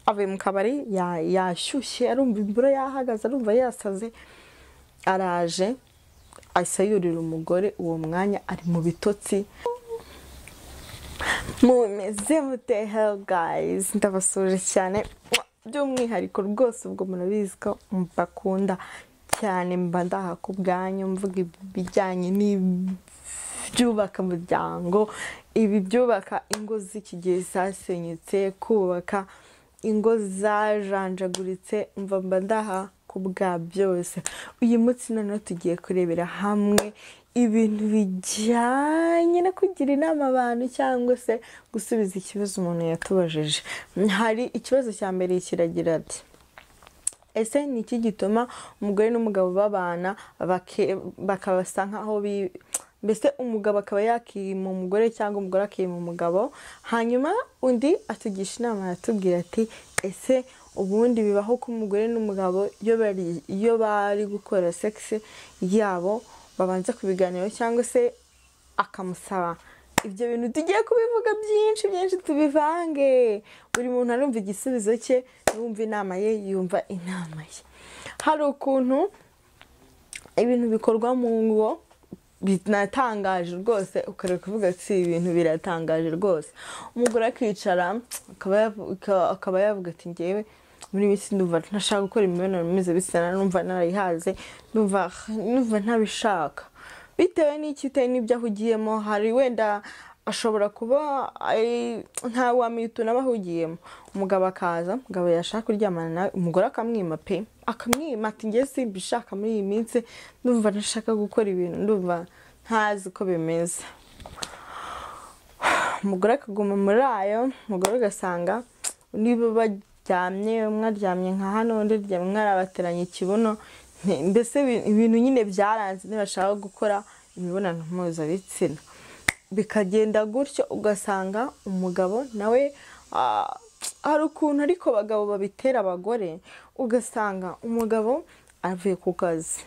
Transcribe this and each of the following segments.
avuye mu kabari ya- yashyushye arumva imvura yahagaze arumva yasaze araje ahise yurira umugore uwo mwanya ari mu bitotsi mumeze mute hero gayizi ndabasuje cyane by'umwihariko rwose ubwo murabizi ko mbakunda cyane mba ndaha ku bwanyu mvuga ibijyanye n'ibyubaka umuryango ibi byubaka ingo z'iki gihe zasenyutse kubaka ingo zajanjaguritse mva mba ndaha ku bwa byose uyu munsi noneho tugiye kurebera hamwe ibintu bijyanye no kugira inama abantu cyangwa se gusubiza ikibazo umuntu yatubajije hari ikibazo cya mbere kiragira ati ese ni iki gituma umugore n'umugabo babana bake- bakabasa nk'aho bi- mbese umugabo akaba yakima umugore cyangwa umugore akima umugabo hanyuma undi atugisha inama yatubwira ati ese ubundi bibaho ko umugore n'umugabo iyo bari- iyo bari gukora sekisi yabo babanza kubiganiraho cyangwa se akamusaba ibyo bintu tugiye kubivuga byinshi byinshi tubivange buri muntu arumva igisubizo cye yumva inama ye yumva inama ye hari ukuntu ibintu bikorwa mu ngo binatangaje rwose ukareba kuvuga ati ibi bintu biratangaje rwose umugore akicara akaba yavu- aka- akaba yavuga ati ngewe muri iyi minsi ndumva ntashaka gukora imibonano mpuzabitsina numva narayihaze numva numva ntabishaka bitewe n'iki bitewe n'ibyo ahugiyemo hari wenda ashobora kuba ari- nta wamenya utuntu aba ahugiyemo umugabo akaza umugabo yashaka kuryamana nawe umugore akamwima pe akamwima ati ngewe simbishaka muri iyi minsi ndumva ntashaka gukora ibintu ndumva ntazi uko bimeze umugore akaguma muri ayo umugore ugasanga niba baryamye umwe aryamye nka hano undi aryamye umwe arabateranya ikibuno Nti- mbese ibi- ibintu nyine byaranze ntibashaka gukora imibonano mpuzabitsina bikagenda gutyo ugasanga umugabo nawe ah, hari ukuntu ariko abagabo babitera abagore ugasanga umugabo avuye ku kazi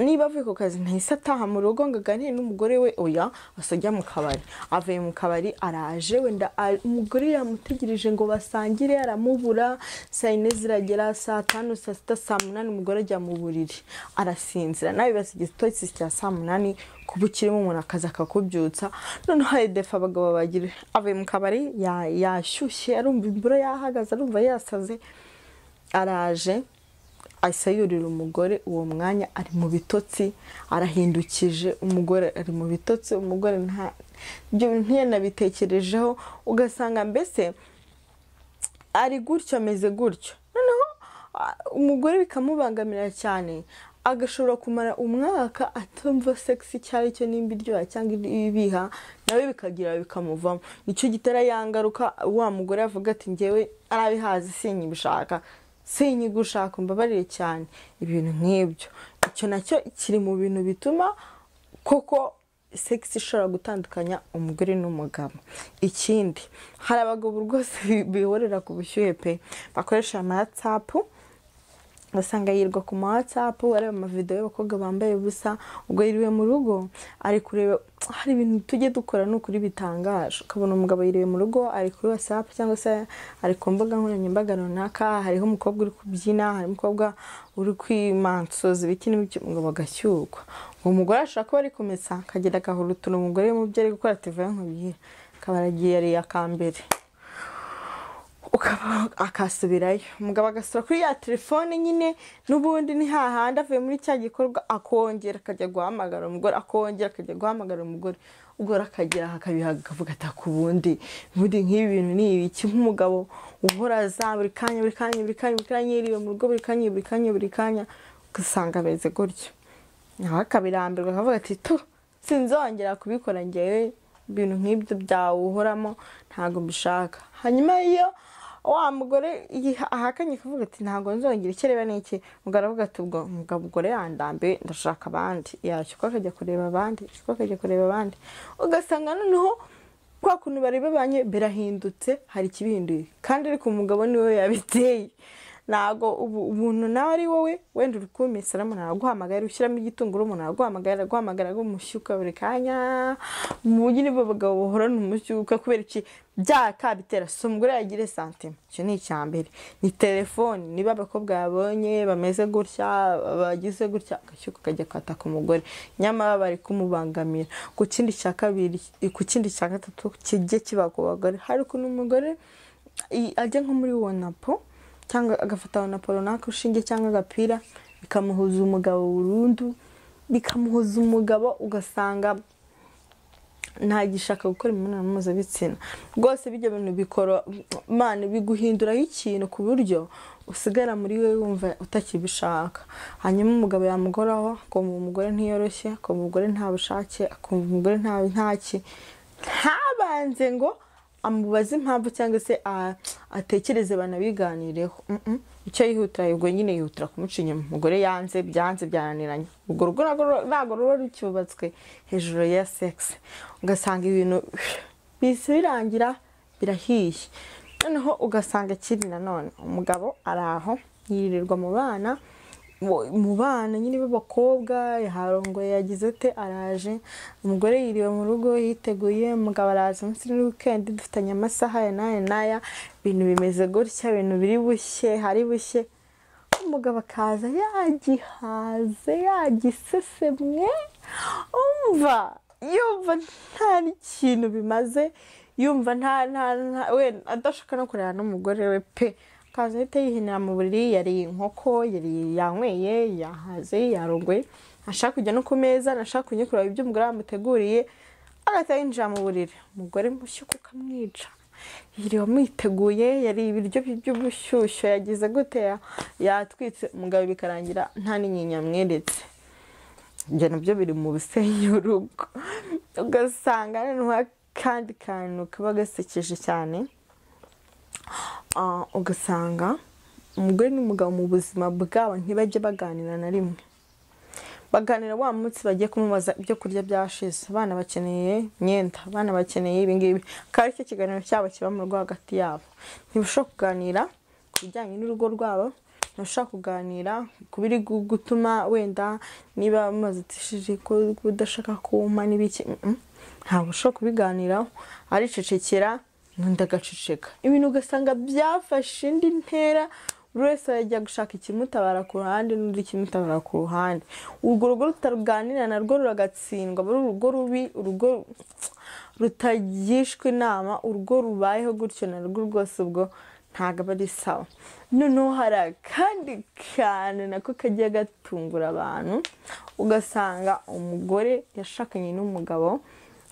niba avuye ku kazi ntahise ataha mu rugo ngo aganire n'umugore we oya asa ajya mu kabari avuye mu kabari araje wenda a- umugore yamutegereje ngo basangire aramubura saa yine ziragera saa tanu saa sita saa munani umugore ajya mu buriri arasinzira nawe bibasa igitotsi cya saa munani kuba ukirimo umuntu akaza akakubyutsa noneho edefa abagabo bagira avuye mu kabari ya- yashyushye arumva imvura yahagaze arumva yasaze araje ahise yurira umugore uwo mwanya ari mu bitotsi arahindukije umugore ari mu bitotsi umugore nta ibyo bintu ntiyanabitekerejeho ugasanga mbese ari gutyo ameze gutyo noneho ah, umugore bikamubangamira cyane agashobora kumara umwaka atumva sekisi icyo ari cyo nimba iryoha cyangwa ibiha nawe bikagira bikamuvamo nicyo gitera ya ngaruka wa mugore avuga ati ngewe arabihazi sinyibishaka sinyigushaka umbabarire cyane ibintu nk'ibyo icyo nacyo kiri mu bintu bituma koko sekisi ishobora gutandukanya umugore n'umugabo ikindi hari abagabo rwose bi- bihorera ku bushyuhe pe bakoresha amatsapu ugasanga yirwa ku matsapu areba amavidewo y'abakobwa bambaye ubusa ubwo yiriwe mu rugo ari kureba hari ibintu tujye dukora ni ukuri bitangaje ukabona umugabo yiriwe mu rugo ari kuri watsapu cyangwa se ari ku mbuga nkoranyambaga runaka hariho umukobwa uri kubyina hari umukobwa uri kwimansoza ibiki n'ibiki umugabo agashyukwa uwo mugore ashobora kuba ari kumesa akagenda agahura utuntu umugore mu byo ari gukora ativuye nkubwira akaba aragiye yariye akambere ukaba akasubirayo umugabo agasura kuri ya telefone nyine n'ubundi ni hahandi avuye muri cya gikorwa akongera akajya guhamagara umugore akongera akajya guhamagara umugore ubwo rero akagera aha akabihaga akavuga ati ku bundi ubundi nk'ibi bintu ni ibiki nk'umugabo uhora aza buri kanya buri kanya buri kanya buri kanya yiriwe mu rugo buri kanya buri kanya buri kanya ugasanga ameze gutyo nawe akabirambirwa akavuga ati tu sinzongera kubikora ngewe ibintu nk'ibyo byawuhoramo ntabwo mbishaka hanyuma iyo wa mugore yiha- ahakanye akavuga ati ntabwo nzongera icyo areba n'iki mugabo aravuga ati ubwo mugabo gore yandambiwe ndashaka abandi yashyuka akajya kureba abandi yashyuka akajya kureba abandi ugasanga noneho kwa kuntu bareba banye birahindutse hari ikibihinduye kandi ariko umugabo niwe yabiteye ntabwo ubu umuntu nawe ari wowe wenda uri kumesera umuntu araguhamagara ushyiramo igitunguru umuntu araguhamagara araguhamagara agumushyu buri kanya mu nyine b'abagabo bahorana umushyuka kubera iki byaha kabitera si umugore yagire santima icyo ni icya mbere ni telefoni niba abakobwa babonye bameze gutya bagize gutya agashyuka kajya kwataka umugore nyamara bari kumubangamira ku kindi cya kabiri ku kindi cya gatatu kijye kiba ku bagore hari ukuntu umugore i- ajya nko muri wonapo cyangwa agafata wonapo runaka urushinge cyangwa agapira bikamuhuza umugabo burundu bikamuhuza umugabo ugasanga ntagishaka gukora imibonano mpuzabitsina rwose bijya bintu bikora mani biguhinduraho ikintu ku buryo usigara muri we wumva utakibishaka hanyuma umugabo yamugoraho akumva umugore ntiyoroshye akumva umugore nta bushake akumva umugore nta ntaki ntabanze ngo amubaze impamvu cyangwa se a- atekereze banabiganireho Mm-mm. icyo yihutira ubwo nyine yihutira kumuca inyuma umugore yanze byanze byananiranye urwo rugo ntabwo ruba- ntabwo ruba rucyubatswe hejuru ya segisi ugasanga ibintu bihise birangira birahiye noneho ugasanga ikindi nanone umugabo ari aho yirirwa mu bana mu- mu bana nyine b'abakobwa yaharongoye yagize ate araje umugore yiriwe mu rugo yiteguye umugabo araza umunsi ni wikendi dufitanye amasaha aya n'aya n'aya ibintu bimeze gutya ibintu biri bushye hari bushye umugabo akaza yagihaze yagisesemwe umva yumva nta n'ikintu bimaze yumva nta nta nta we adashaka no kureba n'umugore we pe akaza ahita yihinira mu buriri yariye inkoko yariye yanyweye yahaze yarongoye ntashaka kujya no ku meza ntashaka kujya kureba ibyo umugore yamuteguriye agahita yinjira mu buriri umugore mushyuka ukamwica yiriwe amwiteguye yariye ibiryo bye by'ubushyushyu yagize gute ya- yatwitse umugabo bikarangira nta n'inyinya amweretse ibyo nabyo biri mu bisenya urugo ugasanga noneho akandi kantu kaba gasekeje cyane Ah, ugasanga umugore n'umugabo mu buzima bwabo ntibajye baganira na rimwe baganira wa munsi bagiye kumubaza ibyo kurya byashize abana bakeneye imyenda abana bakeneye ibingibi akaba aricyo kiganiro cyabo kiba mu rugo hagati yabo ntibashobora kuganira ku bijyanye n'urugo rwabo ntibashobora kuganira ku biri gu- gutuma wenda niba muzitishije ko udashaka kumpa n'ibiki Mm-mm. ntabwo ushobora kubiganiraho aricecekera n'undi agaceceka ibintu ugasanga byafashe indi ntera buri wese ajya gushaka ikimutabara ku ruhande n'undi ikimutabara ku ruhande urwo rugo rutaruganira narwo ruragatsindwa aba ari urugo rubi urugo rutagishwa inama urugo rubayeho gutyo narwo rwose ubwo ntabwo aba ari sawa noneho hari akandi kantu nako kagiye gatungura abantu ugasanga umugore yashakanye n'umugabo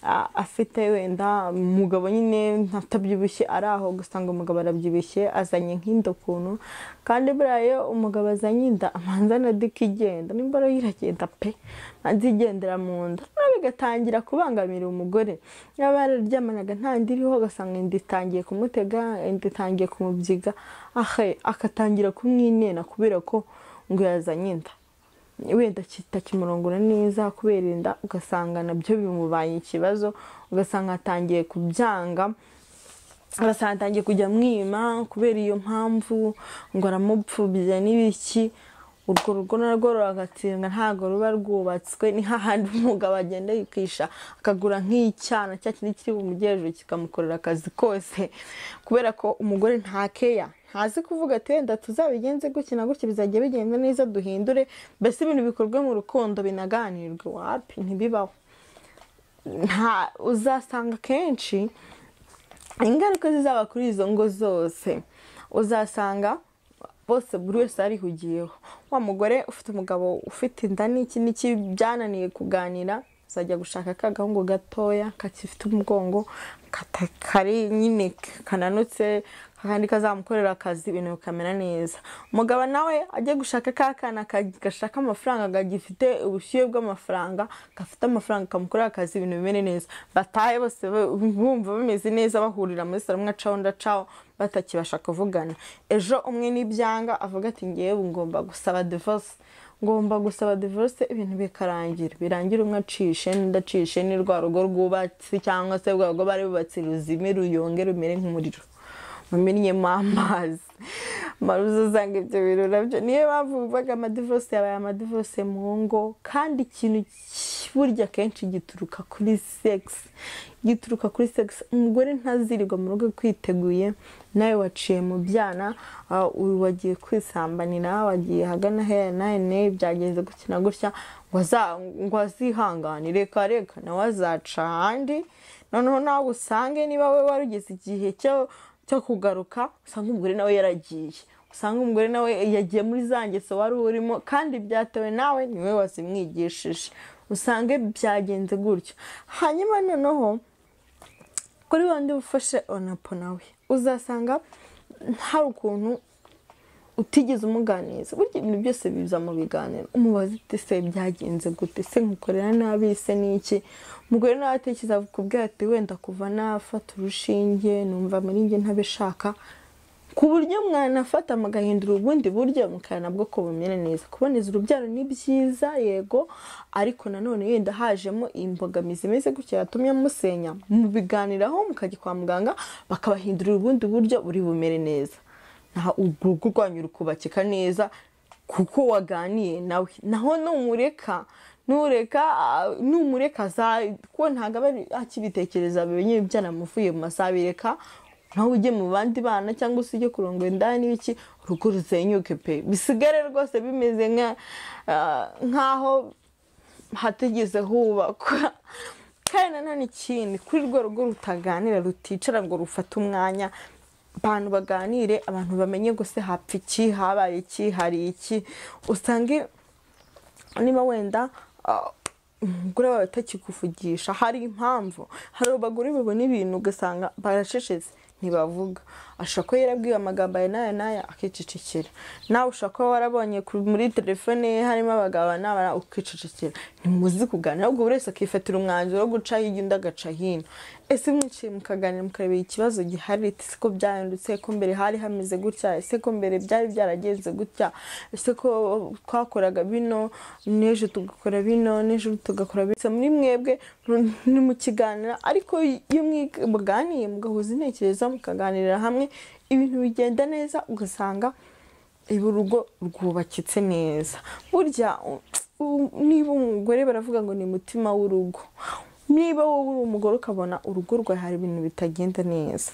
a- afite wenda umugabo nyine atabyibushye ari aho ugasanga umugabo arabyibushye azanye nk'inda ukuntu kandi buriya umugabo azanye inda amanza na dika igenda nimba rero iragenda pe manza igendera mu nda noneho bigatangira kubangamira umugore niba bararyamanaga nta nda iriho ugasanga inda itangiye kumutega inda itangiye kumubyiga ahe akatangira kumwinena kubera ko ngo yazanye inda wenda kitakimurongora neza kubera inda ugasanga nabyo bimubaye ikibazo ugasanga atangiye kubyanga ugasanga atangiye kujya mwima kubera iyo mpamvu ngo aramupfubya n'ibiki urwo rugo narwo ruragatsindwa ntabwo ruba rwubatswe ni hahandi umugabo agenda yikisha akagura nk'icyana cya kindi kiri bumuge hejuru kikamukorera akazi kose kubera ko umugore ntakeya ntazi kuvuga ati wenda tuzabigenze gutya na gutya bizajya bigenda neza duhindure mbese ibintu bikorwe mu rukundo binaganirwe wapi ntibibaho nta uzasanga kenshi ingaruka zizaba kuri izo ngo zose uzasanga bose buri wese arihugiyeho wa mugore ufite umugabo ufite inda n'iki n'iki byananiye kuganira azajya gushaka ka gahungu gatoya kakifite umugongo kata- kari nyine kananutse kandi kazamukorera akazi ibintu bikamera neza umugabo nawe ajya gushaka ka kana ka- gashaka amafaranga gagifite ubushyuhe bw'amafaranga gafite amafaranga kamukorera akazi ibintu bimere neza batahe bose ba- bumva bameze neza bahurira muri salo umwe acaho undi acaho batakibasha kuvugana ejo umwe n'ibyanga avuga ati ngewe ngomba gusaba divorce ngomba gusaba divorce ibintu bikarangira birangira umwe acishe n'undi acishe ni rwa rugo rwubatse cyangwa se rwa rugo bari bubatse ruzime ruyonge rumere nk'umuriro mumennyemo amazi maruza usanga ibyo bintu nabyo niyo mpamvu bivuga amadivorose yabaye amadivorose mu ngo kandi ikintu ki- burya akenshi gituruka kuri segisi gituruka kuri segisi umugore ntazirirwa mu rugo kwiteguye nawe waciye mu byana ah, uyu wagiye kwisambanira wagiye hagana hera nane byagenze gukina gutya ngo aza- ngo azihangane reka reka nawe azaca ahandi noneho nawe usange niba we wari ugeze igihe cyo cyo kugaruka usanga umugore nawe yaragiye usanga umugore nawe yagiye muri za ngeso wari urimo kandi byatewe nawe niwe wazimwigishije usange byagenze gutyo hanyuma noneho kuri wundi ufashe onapo nawe uzasanga hari ukuntu utigeze umuganiza burya ibintu byose biza mu biganiro umubaza uti se byagenze gute se nkukorera nabi se n'iki umugore nawe atekereza kukubwira ati wenda kuva nafata urushinge numva muri njye ntabishaka ku buryo mwanafata mugahindura ubundi buryo mukana bwo kubumera neza kuboneza urubyaro ni byiza yego ariko nanone yenda hajemo imbogamizi imeze gutya yatumye musenya mubiganiraho mukajya kwa muganga bakabahindurira ubundi buryo buri bumere neza nta urugo rwanyu rukubakika neza kuko waganiye nawe naho numureka nureka ah, numureka aza- kuko ntabwo aba ari- akibitekereza bimenye byanamuvuye mu masaha bireka nawe ujye mu bandi bana cyangwa se ujye kurongora indaya n'ibiki urugo rusenyuke pe bisigare rwose bimeze nka ah, nk'aho hatigeze hubakwa kandi nanone ikindi kuri rwo rugo rutaganira ruticara ngo rufate umwanya abantu baganire abantu bamenye gusa hapfa iki habaye iki hari iki usange niba wenda ah, umugore wawe atakikuvugisha hari impamvu hari abagore babona ibintu ugasanga baracecetse ntibavuga ashobora kuba yarabwiwe amagambo aya n'aya n'aya akicecekera nawe ushobora kuba warabonye ku- muri telefone ye harimo abagabo n'abana ukicecekera ntimuzi kuganira ahubwo buri wese akifatira umwanzuro wo guca hirya undi agaca hino ese mwicaye mukaganira mukarebera ikibazo gihari ese ko byahindutse ko mbere hari hameze gutya ese ko mbere byari byaragenze gutya ese ko twakoraga bino n'ejo tugakora bino n'ejo tugakora bino muri mwebwe ni mu kiganiro ariko iyo muganiye mugahuza intekerezo mukaganirira hamwe ibintu bigenda neza ugasanga ibi urugo rwubakitse neza burya u- u- niba umugore baravuga ngo ni umutima w'urugo niba wowe uri umugore ukabona urugo rwawe hari ibintu bitagenda neza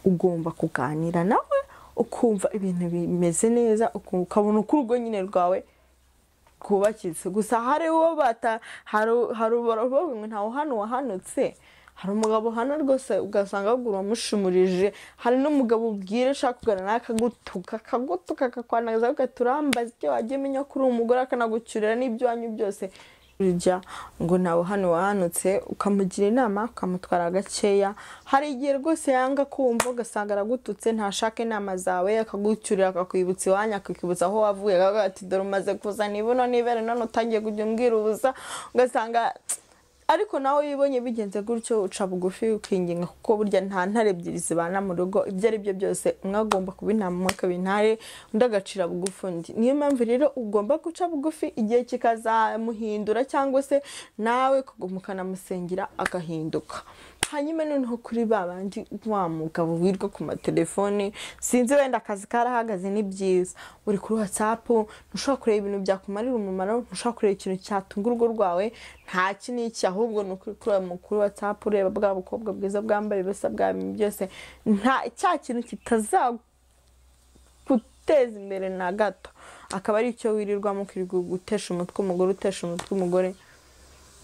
ugomba kuganira nawe ukumva ibintu bimeze neza uku- ukabona uko urugo nyine rwawe rwubakitse gusa hari uwo bata hari hari baravuga ngo ntawe hano wahanutse hari umugabo hano rwose ugasanga ahubwo uramushumurije hari n'umugabo ubwira ushaka kuganira nawe akagutuka akagutuka akakwandaza ukaturambaza ibyo wagiye umenya ko uri umugore akanagucyurira n'iby'iwanyu byose urya ngo ntawe hano wahanutse ukamugira inama ukamutwara gakeya hari igihe rwose yanga kumva ugasanga aragututse ntashaka inama zawe akagucyurira akakwibutsa iwanyu akakwibutsa aho wavuye akavuga ati dore umaze kuza nibuno nibere none utangiye kujya umbwira ubusa ugasanga ariko nawe iyo ubonye bigenze gutyo uca bugufi ukinginga kuko burya nta ntare ebyiri zibana mu rugo ibyo ari byo byose umwe agomba kuba intama umwe akaba intare undi agacira bugufi undi niyo mpamvu rero ugomba guca bugufi igihe kikazamuhindura cyangwa se nawe kuguma ukanamusengera agahinduka hanyuma noneho kuri ba bandi wa mugabo wirwa ku matelefone sinzi wenda akazi karahagaze ni byiza uri kuri watsapu ntushobora kureba ibintu byakumarira umumaro ntushobora kureba ikintu cyatunga urugo rwawe nta iki n'iki ahubwo ni ukuri kureba mu- kuri watsapu ureba bwa bukobwa bwiza bwambaye ubusa bwa bintu byose nta cya kintu kitazaguteza imbere na gato akaba ari icyo wirirwamo ukirirwa gutesha umutwe umugore utesha umutwe umugore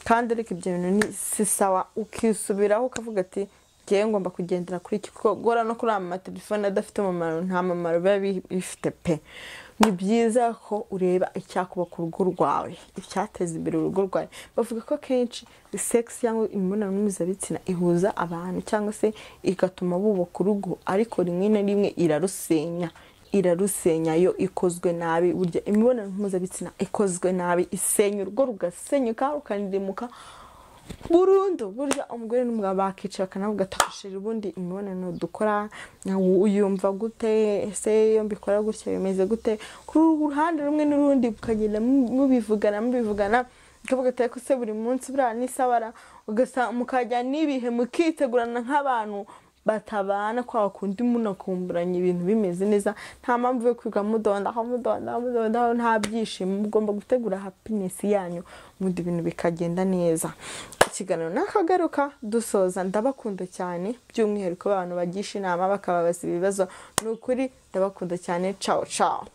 kandi ariko ibyo bintu ni si sawa ukisubiraho ukavuga ati ngewe ngomba kugendera kuri iki kuko guhora no kuri aya matelefone adafite umumaro nta mumaro biba bi- bifite pe ni byiza ko ureba icyakubaka urugo rwawe icyateza imbere urugo rwawe bavuga ko akenshi sekisi cyangwa imibonano mpuzabitsina ihuza abantu cyangwa se igatuma bubaka urugo ariko rimwe na rimwe irarusenya irarusenya yo ikozwe nabi burya imibonano mpuzabitsina ikozwe nabi isenya urugo rugasenyuka rukaniremuka burundu burya umugore n'umugabo bakicara bakanavuga ati "Sheri, ubundi imibonano dukora uyumva gute ese iyo mbikora gutya bimeze gute ku ruhande rumwe n'urundi mukagenda mubivugana mubivugana ukavuga ati ariko se buri munsi buriya n'isabara ugasa mukajya n'ibihe mukitegurana nk'abantu batabana kwa kundi umuntu akumburanya ibintu bimeze neza nta mpamvu yo kwiga mudondaho mudondaho mudondaho nta byishimo mugomba gutegura hapinesi yanyu ubundi ibintu bikagenda neza ikiganiro nakagaruka dusoza ndabakunda cyane by'umwihariko abantu bagisha inama bakababasa ibibazo ni ukuri ndabakunda cyane cawo cawo